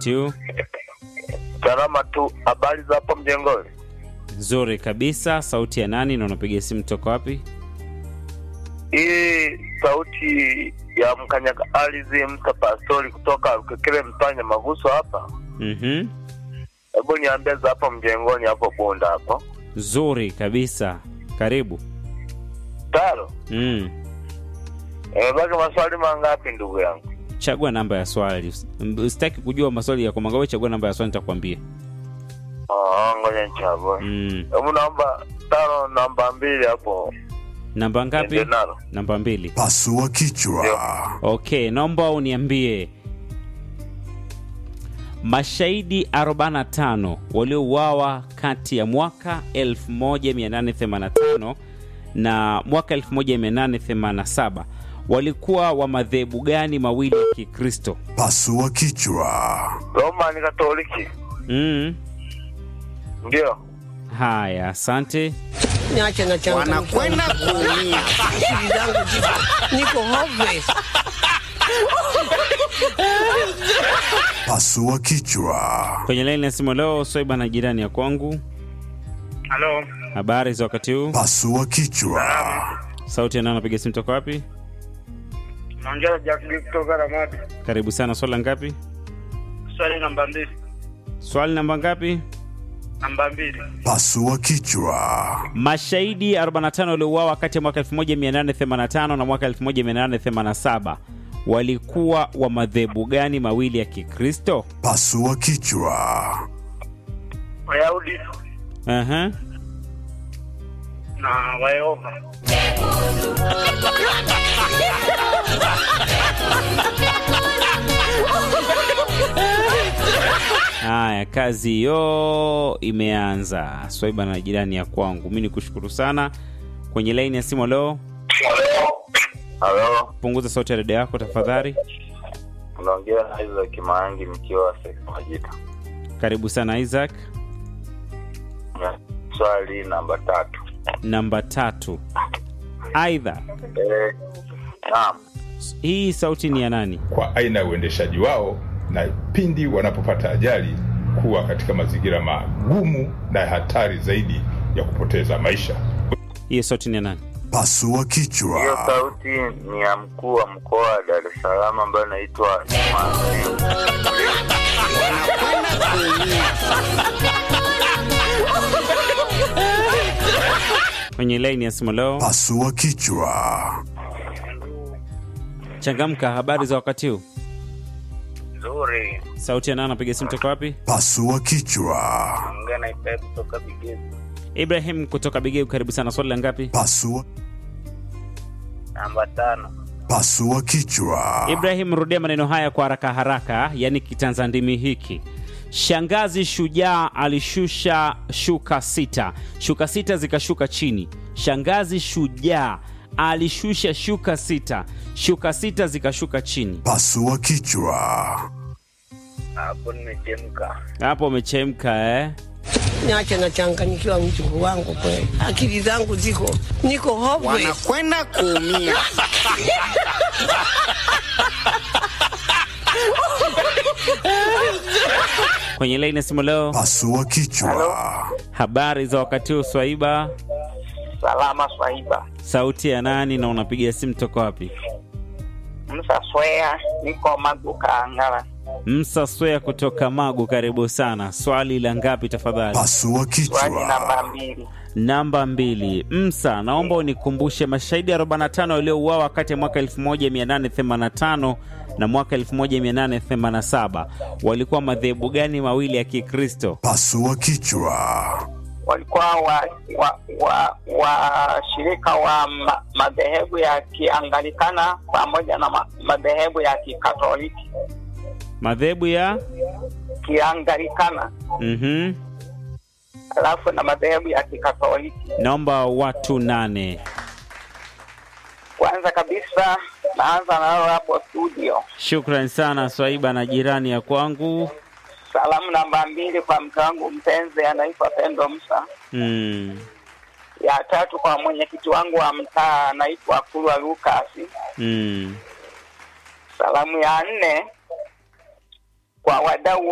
wakati huu? Salama tu. Habari za hapo mjengoni? Nzuri kabisa. Sauti ya nani na unapiga simu toka wapi? Hii sauti ya mkanyaga ardhi Msa Pastori kutoka Rukekele Mpanya Maguso hapa. Mhm. Hebu niambie za hapo mjengoni hapo Bunda hapo. Nzuri kabisa. Karibu. Taro. Mm. Imebaki maswali mangapi ndugu yangu? Chagua namba ya swali. Usi- Usitaki kujua maswali ya Komanga, wewe chagua namba ya swali nitakwambia. Ah, ngoja nichague. Mm. Hebu naomba tano namba mbili hapo. Namba ngapi? Ndio nalo. Namba mbili. Pasua kichwa. Okay, naomba uniambie mashahidi 45 waliouawa kati ya mwaka 1885 na mwaka 1887 walikuwa wa madhehebu gani mawili ya Kikristo? Pasua kichwa. Roma ni Katoliki. Mm. Ndio. Haya, asante. Niache na changa wanakwenda kuumia. Akili zangu ziko niko hopeless. Pasua kichwa. Kwenye laini ya simu leo, Swaiba na jirani ya kwangu. Halo, Habari za wakati huu? Pasua kichwa. Sauti ya nani anapiga simu toka wapi? naongea na Jack B kutoka Ramadi. Karibu sana. Swali la ngapi? Swali namba mbili, Swali namba ngapi? namba mbili. Pasua kichwa. Mashahidi 45 waliouawa kati ya mwaka 1885 na mwaka 1887 walikuwa wa madhehebu gani mawili ya Kikristo? Pasua kichwa. Wayahudi Aha. na Wayehova. Haya, kazi hiyo imeanza. Swaiba na jirani ya kwangu, mi ni kushukuru sana. Kwenye laini ya simu leo, Halo. punguza sauti ya redio yako tafadhali. Unaongea na Isaac Kimaangi mkiwa Sekajita. Karibu sana Isaac. Swali namba tatu. Namba tatu, aidha Eh, naam. hii sauti ni ya nani? kwa aina ya uendeshaji wao na pindi wanapopata ajali kuwa katika mazingira magumu na hatari zaidi ya kupoteza maisha. Hiyo sauti ni ya nani? Pasua Hiyo kichwa. sauti ni ya mkuu wa mkoa wa Dar es Salaam ambaye anaitwa Jumanne. Wanakwenda kuumia. Kwenye laini ya simu leo, Pasua kichwa. changamka. Habari za wakati huu? Nzuri. Sauti ya nani anapiga simu toka wapi? Pasua kichwa. Ongea na Ipe kutoka Bigezi. Ibrahim kutoka Bigeu, karibu sana. Swali la ngapi? Pasua. Namba tano. Pasua kichwa. Ibrahim, rudia maneno haya kwa haraka haraka, yani kitanzandimi hiki. Shangazi shujaa alishusha shuka sita, shuka sita zikashuka chini. Shangazi shujaa alishusha shuka sita, shuka sita zikashuka chini. Pasua kichwa. Hapo nimechemka. Hapo umechemka eh? Niache na changa nikiwa mjukuu wangu kweli. Akili zangu ziko niko hopeless. Wanakwenda kuumia. Kwenye laini ya simu leo, Pasua kichwa. habari za wakati huu Swaiba? Salama Swaiba, Sauti ya nani na unapiga simu toka wapi? Msa Swea, niko Maguka Angala. Msa Swea kutoka Magu, karibu sana. Swali la ngapi tafadhali? Pasua Swali namba kichwa. mbili. Namba mbili. Msa, naomba unikumbushe mashahidi 45 waliouawa kati ya mwaka 1885 na mwaka 1887 walikuwa madhehebu gani mawili ya Kikristo? Pasua kichwa. Walikuwa wa wa wa washirika wa ma, madhehebu ya Kianglikana pamoja na ma, madhehebu ya Kikatoliki. Madhehebu ya Kianglikana mhm. alafu na madhehebu ya Kikatoliki. Naomba watu nane. Kwanza kabisa naanza nalo hapo studio. Shukran sana Swaiba na jirani ya kwangu. Salamu namba mbili kwa mke wangu mpenzi anaitwa Pendo Msa. Mm. Ya tatu kwa mwenyekiti wangu wa mtaa anaitwa Kulwa Lukasi. Mm. Salamu ya nne kwa wadau